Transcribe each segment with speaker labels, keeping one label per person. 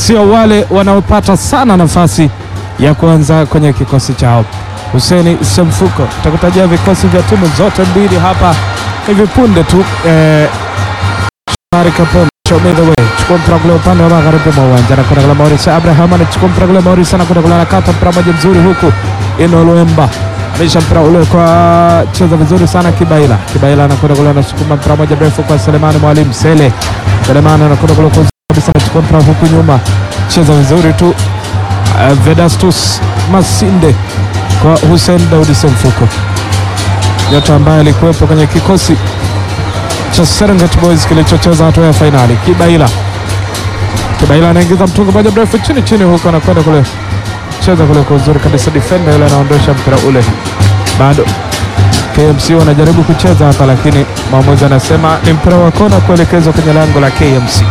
Speaker 1: sio wale wanaopata sana nafasi ya kuanza kwenye kikosi chao. Huseni Semfuko, takutajia vikosi vya timu zote mbili hapa hivi punde tu. Eh, Shomari Kapombe show me the way, chukua mpira kule upande wa magharibi mwa uwanja, anakwenda kule Maurice Abraham, anachukua mpira kule Maurice, anakwenda kule anakata mpira moja mzuri huku Ino Luemba amisha mpira ule kwa cheza vizuri sana Kibaila. Kibaila anakwenda kule anasukuma mpira moja mrefu kwa Selemani Mwalimu Sele. Selemani anakwenda kule kwa kabisa, anachukua mpira huku nyuma, cheza vizuri tu uh, Vedastus Masinde kwa Hussein Daudi Semfuko, nyota ambaye alikuwepo kwenye kikosi cha Serengeti Boys kilichocheza hatua ya fainali. Kibaila Kibaila anaingiza mtungo moja mrefu chini chini, huko anakwenda kule cheza kule kwa uzuri kabisa, defender yule anaondosha mpira ule. Bado KMC wanajaribu kucheza hapa, lakini mwamuzi anasema ni mpira wa kona kuelekezwa kwenye lango la KMC.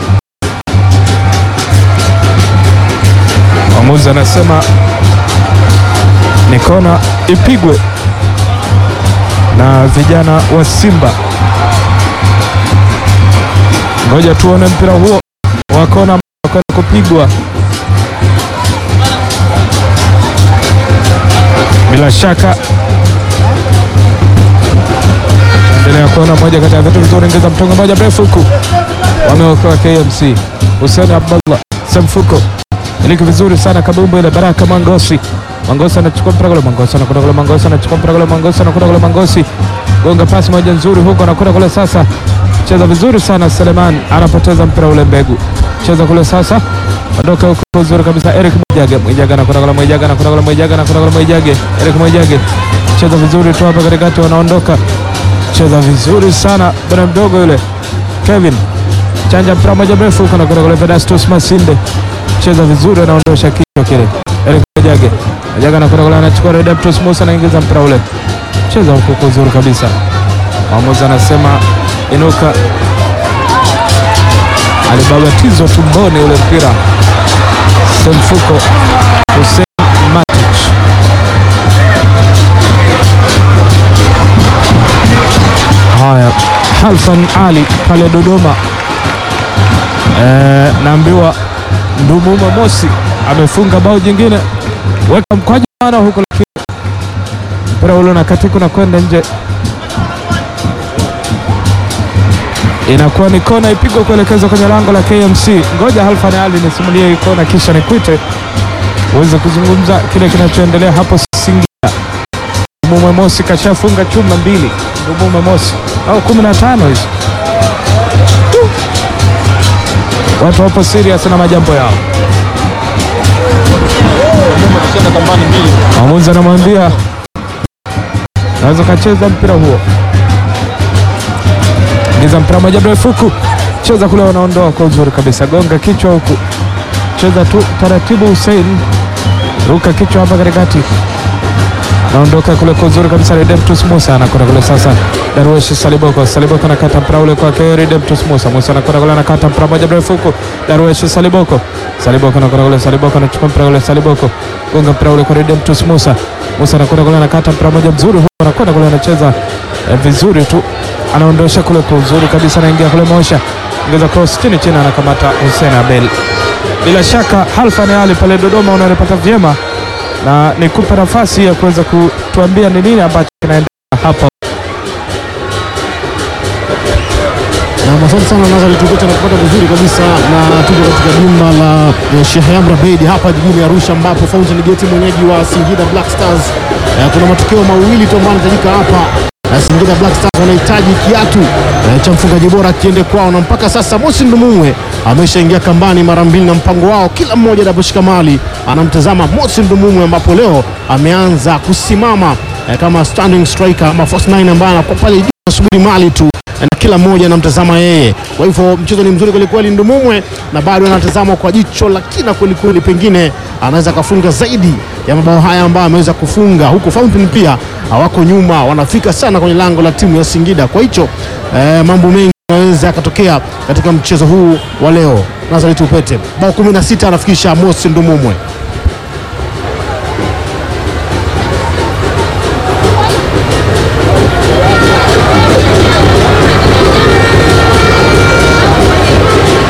Speaker 1: Mwamuzi anasema ni kona ipigwe na vijana wa Simba. Ngoja tuone mpira huo wa kona kwenda kupigwa. Bila shaka endelea kuona moja kati ya vitu vizuri, ingiza mtongo moja mrefu huku, wameokoa KMC. Hussein Abdallah Semfuko iliki vizuri sana kabumbu ile Baraka Mangosi Mangosi anachukua mpira kule, Mangosi anakwenda kule, Mangosi anachukua mpira kule, Mangosi anakwenda kule, Mangosi gonga pasi moja nzuri huko, anakwenda kule sasa, cheza vizuri sana Seleman, anapoteza mpira ule, Mbegu cheza kule sasa, ondoka huko vizuri kabisa, Eric Mwijage, Mwijage anakwenda kule, Mwijage anakwenda kule, Mwijage anakwenda kule, Mwijage, Eric Mwijage cheza vizuri tu hapa katikati, wanaondoka, cheza vizuri sana bwana mdogo yule Kevin chanja mpira moja mrefu huko, anakwenda kule, Vedastus Masinde cheza vizuri, anaondosha kichwa kile, Eric Mwijage Mwijage anakwenda kule, anachukua Redemptus Musa, anaingiza mpira ule, cheza huko kwa uzuri kabisa. Mwamuzi anasema inuka, alibabatizwa tumboni ule mpira. Semfuko Hussein Matic haya, Halfan Ali pale Dodoma e, naambiwa Ndumuma Mosi amefunga bao jingine, weka mkwaju ana huko, lakini mpira ule unakatika na kwenda nje inakuwa ni kona ipigwa kuelekezwa kwenye lango la KMC. Ngoja Halfan Ali nisimulie hii kona kisha nikwite uweze kuzungumza kile kinachoendelea hapo Singida. Ndumume Mosi kashafunga chuma mbili, Ndumume Mosi au kumi na tano hizo. Watu wapo serious na majambo yao. Mwamuzi anamwambia naweza kacheza mpira huo ingiza mpira moja mrefu huku, cheza kule, wanaondoa kwa uzuri kabisa, gonga kichwa huku, cheza tu taratibu. Hussein ruka kichwa hapa katikati, naondoka kule kwa uzuri kabisa. Redemptus Musa anakwenda kule sasa, Darwesh Saliboko, Saliboko anakata mpira ule kwake Redemptus Musa, Musa anakwenda kule, anakata mpira moja mrefu huku, Darwesh Saliboko, Saliboko anakwenda kule, Saliboko anachukua mpira ule, Saliboko gonga mpira ule kwa Redemptus Musa, Musa anakwenda kule, anakata mpira moja mzuri huku, anakwenda kule, anacheza eh, vizuri tu anaondosha kule kwa uzuri kabisa, anaingia kule Mosha, ingeza cross chini chini, anakamata Hussein Abel. Bila shaka Halfan Ali pale Dodoma unalipata vyema, na nikupe nafasi ya kuweza kutuambia ni nini ambacho kinaendelea hapa.
Speaker 2: Na asante sana Nazari Tukuta na kupata vizuri kabisa, na tuko katika jumba la eh, Sheikh Amri Abeid hapa jijini Arusha, ambapo Fountain Gate mwenyeji wa Singida Black Stars. Eh, kuna matokeo mawili tu ambayo yanahitajika hapa. Eh, Singida Black Stars wanahitaji kiatu eh, cha mfungaji bora kiende kwao, na mpaka sasa Mosi Ndumumwe ameshaingia kambani mara mbili, na mpango wao kila mmoja anaposhika mali anamtazama Mosi Ndumumwe, ambapo leo ameanza kusimama eh, kama standing striker ama false nine ambaye anakuwa pale juu anasubiri mali tu na kila mmoja anamtazama yeye. Kwa hivyo mchezo ni mzuri kwelikweli, Ndumumwe na bado anatazama kwa jicho la kina kwelikweli, pengine anaweza akafunga zaidi ya mabao haya ambayo ameweza kufunga, huku Fountain pia hawako nyuma, wanafika sana kwenye lango la timu ya Singida. Kwa hicho eh, mambo mengi yanaweza yakatokea katika mchezo huu wa leo. Nazareth Upete bao 16 anafikisha Mosi Ndumumwe.